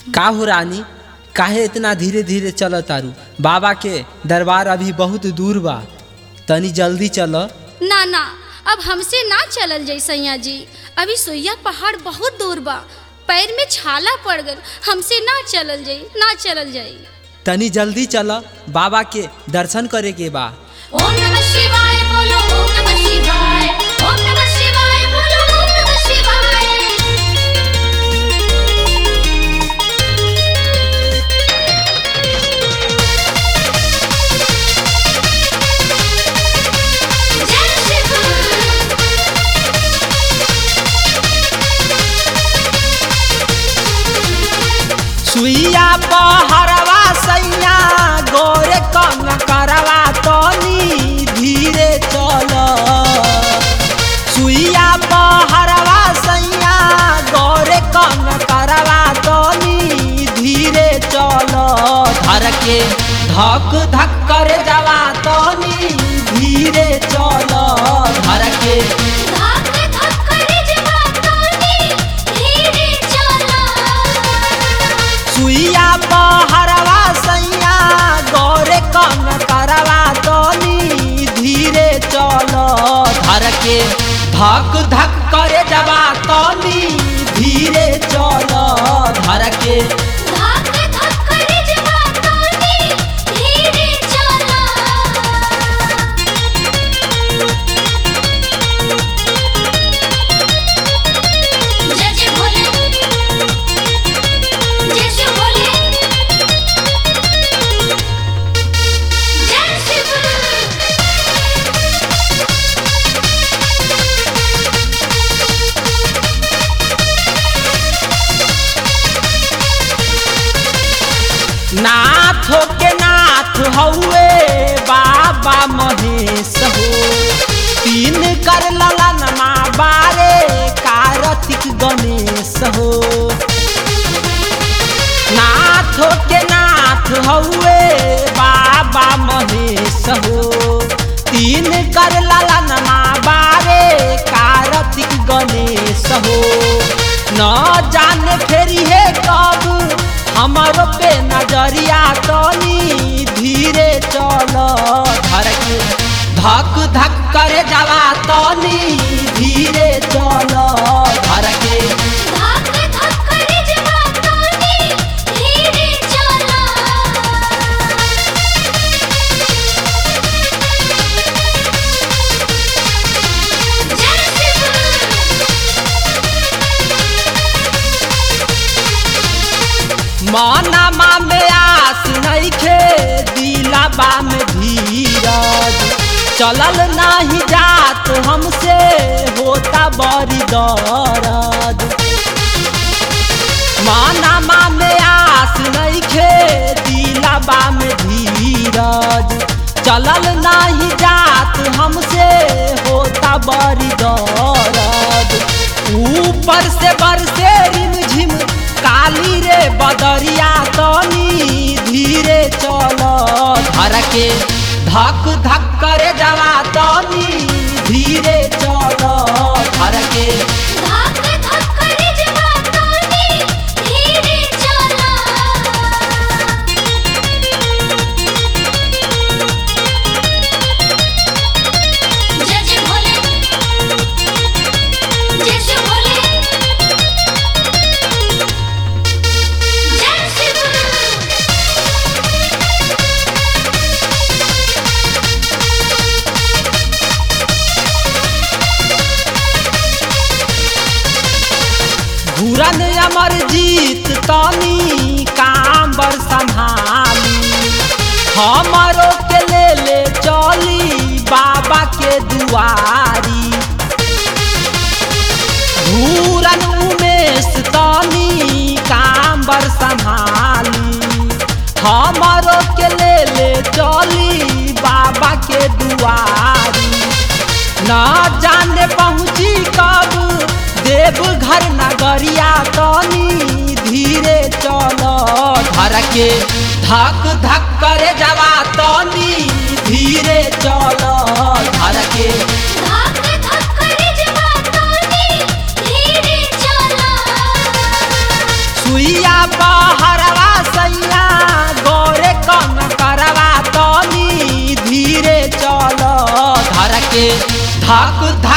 का हो रानी काहे इतना धीरे धीरे चल तारू बाबा के दरबार अभी बहुत दूर बा तनी जल्दी चल ना ना अब हमसे ना चलल जाई सैया जी अभी सोइया पहाड़ बहुत दूर बा पैर में छाला पड़ गल हमसे ना चलल जाई ना चलल जाई तनी जल्दी चल बाबा के दर्शन करे के बा ओम नमः शिवाय बोलो ओम नमः शिवाय ओम नमः शिवाय बोलो ओम नमः शिवाय जय शिव सुइया पहरवा सैया गोरे कम करवा तनी धीरे चल सुइया पहरवा सैया गोरे कम करवा तनी धीरे चल धर के धक धक कर जावा तनी धीरे चल धर के धक धक करे जवानी धीरे चला सुइया पहरवा सैया गौरे कम करवा तनी धीरे चल धर के धक धक करे जवा तनी धीरे चल धर के धक धक करे जवानी धीरे चला जय जय भोले जय शिव भोले जय शिव नाथ के नाथ हउए बाबा महेश हो तीन कर ललन माँ बारे कार्तिक गणेश हो नाथ के नाथ हउए बाबा महेश हो तीन कर ललन माँ बारे कार्तिक गणेश हो न जाने फेरी है कब हमारो पे नजरिया तनी धीरे चल धर के धक धक करे जावा तनी धीरे चल धर के धक धक करे जवानी धीरे चला जय मनमा में आस नइखे दिलाबा में धीरज चलल नाही जात हमसे होता बड़ी दर्द मनमा में आस नइखे दिलाबा में धीरज चलल नाही जात हमसे होता बड़ी दर्द ऊपर से बरसे रिमझिम काली रे बदरिया तनी धीरे चल धर के धक धक करे जावा तनी धीरे चल धर के धक धक करे जवानी धीरे चला जय जय भोले जय शिव भोले जय शिव घूरन अमर जीत तनी कांबर संभाली हमारो के ले ले चली बाबा के दुआरी घूरन उमेश तनी कांबर संभाली हमारो के ले ले चली बाबा के दुआरी न जाने पहुँची कब देव घर नगरिया तनी धीरे चल धर के धक धक करे जावा तनी धीरे चल धर के धक धक करे जवानी धीरे चला सुइया बा धाक